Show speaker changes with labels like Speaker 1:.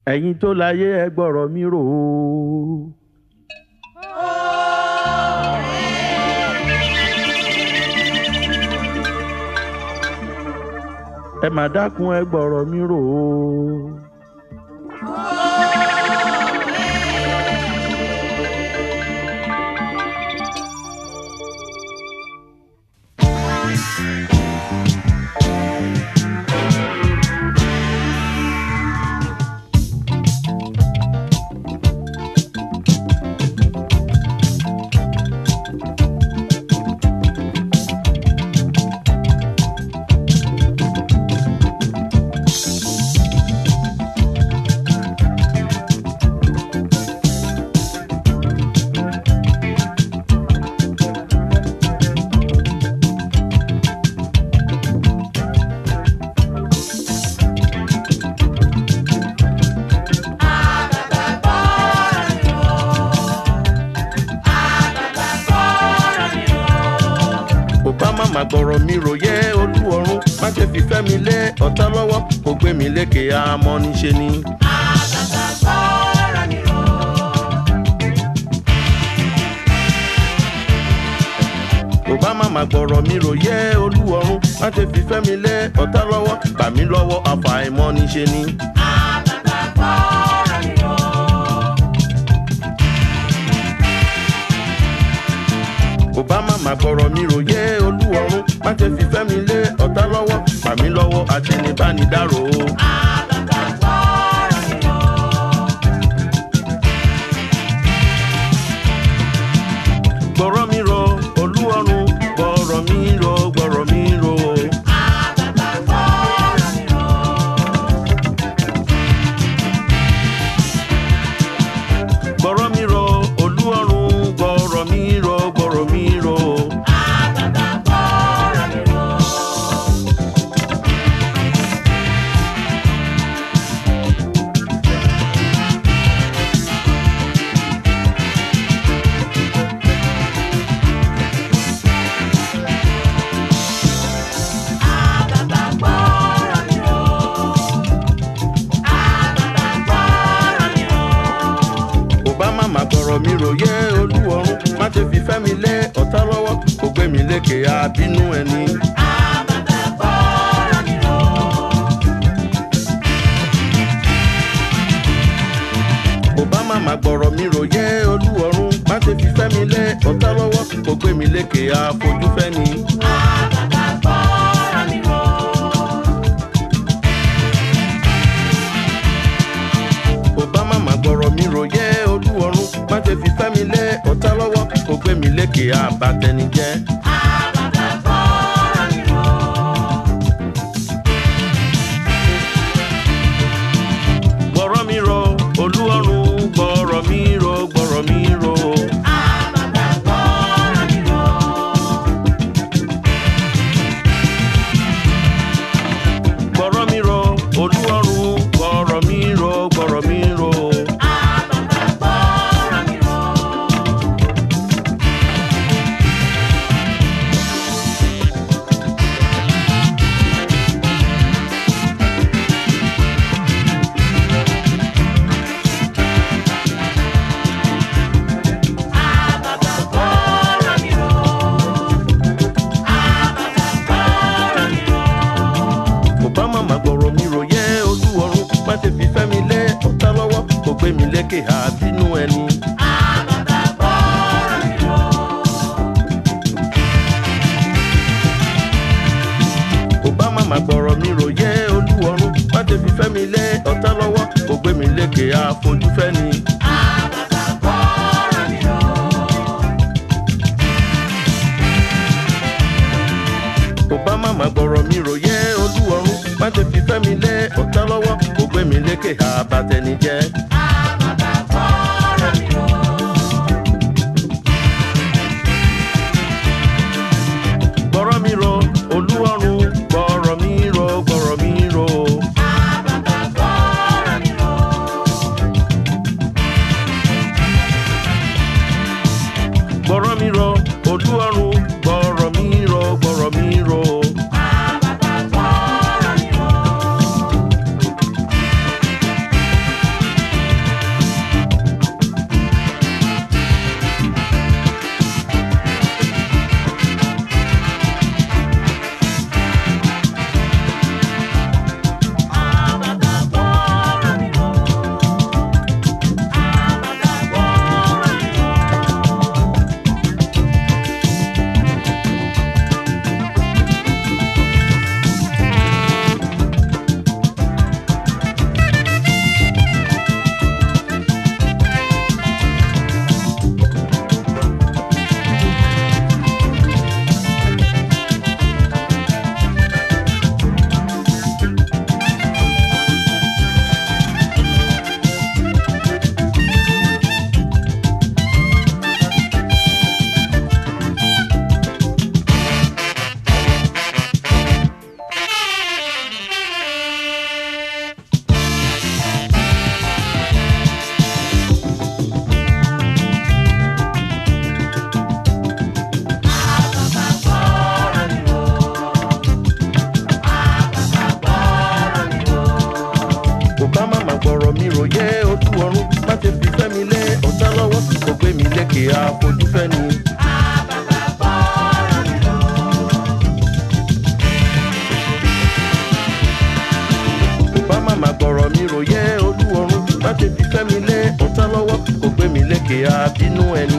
Speaker 1: ẹ̀yin tó láyé ẹ gbọ́rọ̀ mi rò ó. ẹ má dákun ẹ gbọ́rọ̀ mi rò ó. obama má gbọ́rọ̀ mi rò yẹ olúwọ̀run má ṣe fìfẹ́ mi lé ọ̀tá lọ́wọ́ kò gbé mi lékè àmọ́ níṣe ni. obama má gbọ́rọ̀ mi rò yẹ olúwọ̀run má ṣe fìfẹ́ mi lé ọ̀tá lọ́wọ́ gbà mí lọ́wọ́ àfàìmọ̀ níṣe ni. obama má gbọ́rọ̀ mi rò yẹ olúwọ̀run má ṣe fìfẹ́ mi lé ọ̀tá lọ́wọ́ gbà mí lọ́wọ́ àti ní bánidárò. gbọ́rọ̀ mi rò olúwọ̀run gbọ́rọ̀ mi rò gbọ́rọ̀ mi rò. gbọ́rọ̀ mi rò olúwọ̀run gbọ́rọ̀ mi rò gbọ́rọ̀ mi rò. obama má gbọ́rọ̀ mi rò yẹ olúwọ̀run má ṣe fìfẹ́ mi lé ọ̀tá lọ́wọ́ kò gbé mi lékè àbínú ẹni. obama má gbọ́rọ̀ mi rò yẹ olúwọ̀run má ṣe fìfẹ́ mi lé ọ̀tá lọ́wọ́ kò gbé mi lékè àfojúfẹ́ ni. obama má gbọ́rọ̀ mi rò yẹ olúwọ̀run má ṣe fìfẹ́ mi lé ọ̀tá lọ́wọ́ kò gbé mi lékè àbátẹnijẹ́. gbọ́rọ̀ mi rò olúwọ̀run gbọ́rọ̀ mi rò gbọ́rọ̀ mi rò. gbọ́rọ̀ mi rò olúwọ̀run gbọ́rọ̀ mi rò gbọ́rọ̀ mi rò. obama má gbọ́rọ̀ mi rò yẹ olúwọ̀run má ṣe fìfẹ́ mi lé ọ̀tá lọ́wọ́ kò gbé mi lékè àbínú ẹni. obama má gbọ́rọ̀ mi rò yẹ olúwọ̀run má ṣe fìfẹ́ mi lé ọ̀tá lọ́wọ́ kò gbé mi lékè àfojúfẹ́ ni. obama má gbọ́rọ̀ mi rò yẹ olúwọ̀run má ṣe fìfẹ́ mi lé ọ̀tá lọ́wọ́ kò gbé mi lékè àbátẹnijẹ́. gbọ́rọ̀ mi rò olúwọ̀run gbọ́rọ̀ mi rò gbọ́rọ̀ mi rò. gbọ́rọ̀ mi rò olúwọ̀run gbọ́rọ̀ mi rò gbọ́rọ̀ mi rò. lékè àfojúfẹ́ni. bá màmá gbọ̀rọ̀ mi ròyẹ́ olúwọ̀run má ṣe fi fẹ́ mi lé ọ̀tá lọ́wọ́ kò gbé mi lékè àbínú ẹni.